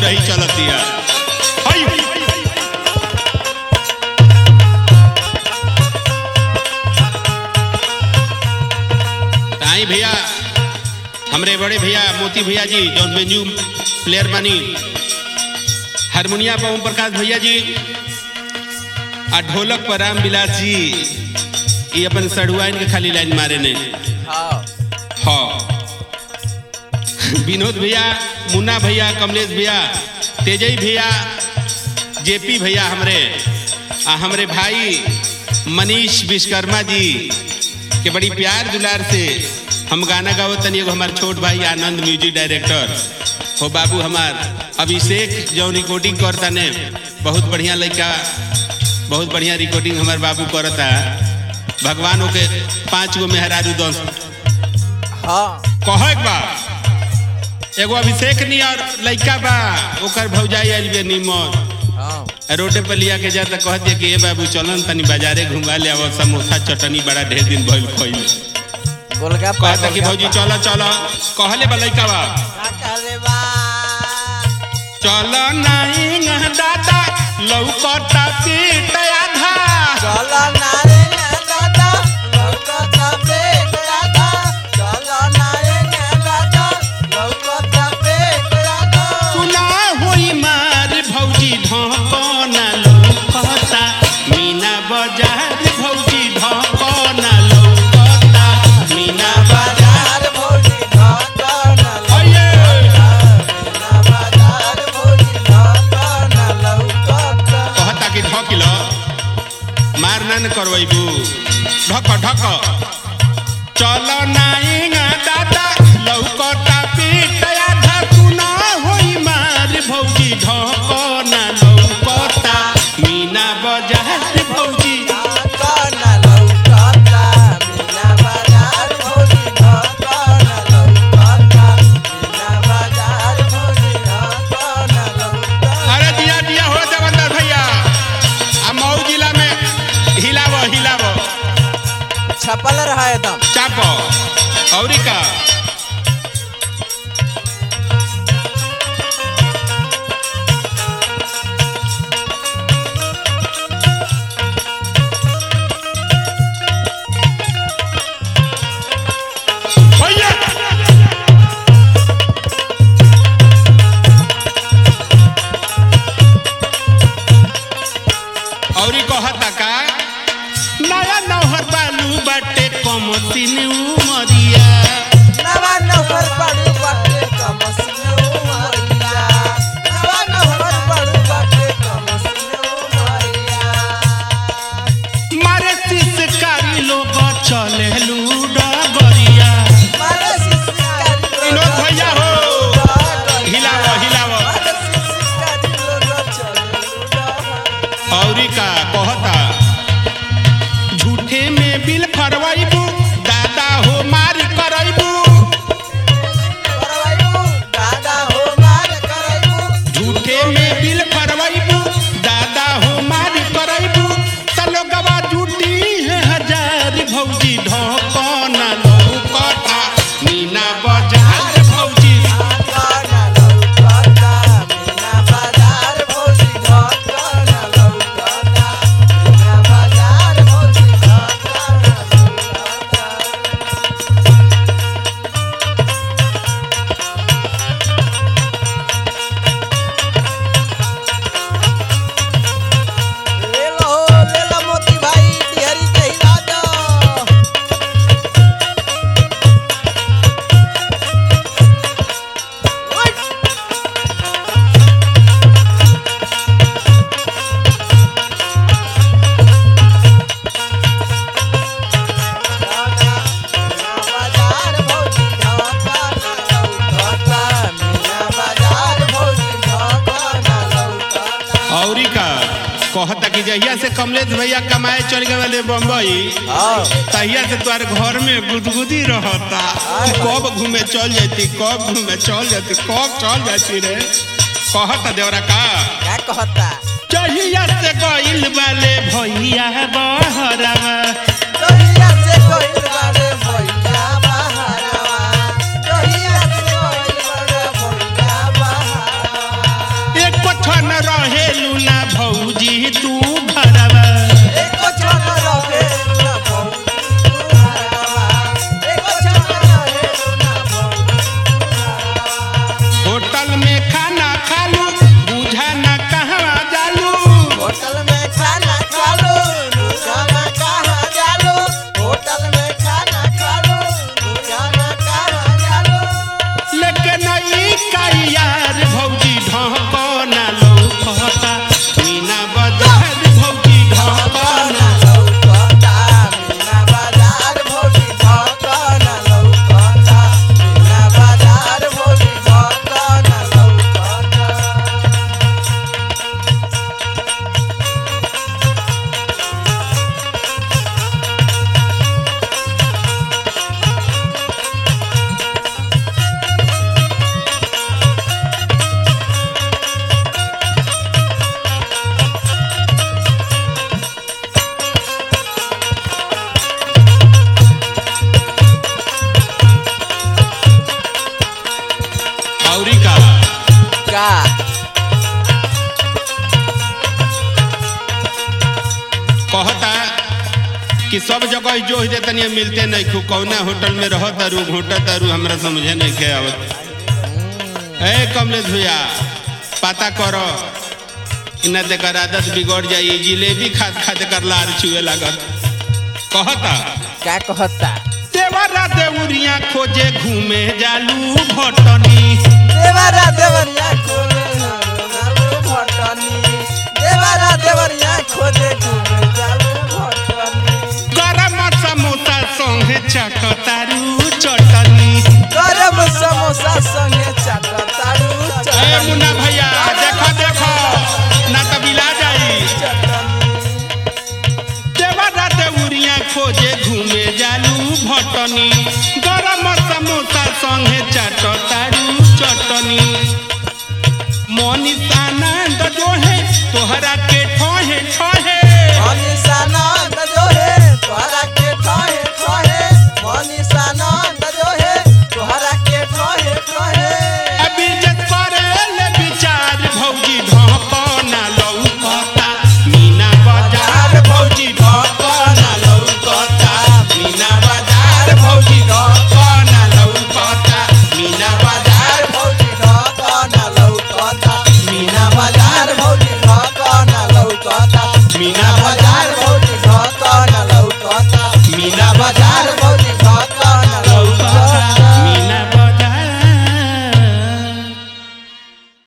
रही चलतिया हई ताई भैया हमरे बड़े भैया मोती भैया जी जौन बेंजू प्लेयर बनी हारमोनिया पर ओम प्रकाश भैया जी आ ढोलक पर राम विलास जी ये अपन सड़ुआइन के खाली लाइन मारे ने हाँ हाँ विनोद भैया मुन्ना भैया कमलेश भैया तेजई भैया जेपी भैया हमरे आ हमरे भाई मनीष विश्वकर्मा जी के बड़ी प्यार दुलार से हम गाना गावो तनी एगो हमार छोट भाई आनंद म्यूजिक डायरेक्टर हो बाबू हमार अभिषेक जो रिकॉर्डिंग करता ने बहुत बढ़िया लड़का बहुत बढ़िया रिकॉर्डिंग हमार बाबू करता भगवान के पाँच गो मेहरारू दस हाँ कह एक बा एगो अभिषेक नी और लड़का बा ओकर भौजाई आइल बे निमन हाँ रोडे पर लिया के जा त कह दिया कि ए बाबू चलन तनी बाजारे घुमा ले आवो समोसा चटनी बड़ा ढेर दिन भइल खइल गोलगप्पा कहता कि भौजी चलो चलो कहले बा लड़का बा कहले बा चलो नहीं दादा लौकता पीट आधा चलो नारे ना दादा लौकता पेट दादा चलो नारे ना दादा लौकता पेट दादा सुना होई मार भौजी ढकना लौकता मीना बाजार भौजी ढकना लौकता मीना बाजार बाजार भौजी ढाका ना अये लौकता बाजार भौजी ढाका ना लौकता कहता कि ढकिल मार ना न करवैबू ढक ढक चल नाई दादा लौकता पीट आधा सुना होई मार भौजी ढकना लौकता मीना बाजार भौजी ढाका ना लौकता मीना बाजार भौजी ढाका ना लौकता मीना बाजार भौजी ढाका ना लौकता अरे दिया दिया हो देवंदर भैया आ मऊ जिला में हिलाव हिलाव छपल रहा एकदम चाप औरी का भैया औरी कहता का नया नौहर बालू बाटे कम तीन उमरिया नवा नहर पड़ू बाटे कमसिनो मरिया नवा नहर पड़ू बाटे कमसिनो मरिया मारे शिशकारी लोग चले डगरिया मारे शिशकारी विनोद भैया हो हिलाव हिलाव मारे शिशकारी लोग चले लूडा औरी का कहता झूठे में बिल फरवाइबू दादा हो मार करैबू करवाइबू दादा हो मार कराइबू झूठे में बिल फरवाइबू दादा हो मार करैबू तलो गवा झूठी है हजार भौजी ढकना लौकता मीना बाजार भौजी ढाका ना लौकता मीना बाजार भौजी ढाका ना लौकता मीना बाजार भौजी ढाका ना लौकता ले लो ले लो मोती भाई तिहरी के हिला दो ओए बाजार भौजी ढाका ना लौकता मीना बाजार भौजी ढाका ना लौकता औरी का कहता कि जहिया से कमलेश भैया कमाए चल गए वाले बम्बई हाँ तहिया से तुम्हारे घर में गुदगुदी रहता तू कब घूमे चल जाती कब घूमे चल जाती कब चल जाती रे कहता देवरा का क्या कहता जहिया से गइल वाले भैया बहरवा कहिया से कोई बारे भैया बहारवा कहिया से कोई बारे भैया बहारवा औरी का का कहता कि सब जगह जो दे तनी मिलते नहीं खू कौना होटल में रह तारू घोटा तारू हमरा समझे नहीं के आवत ए कमलेश भैया पता करो इना देकर आदत बिगड़ जाई जिलेबी खाद खाद कर लार छुए लागत कहता का कहता देवरा देउरिया खोजे घूमे जालू भटनी देवरा देवरिया खोजे भटनी देवरा देवरिया खोजे घूमे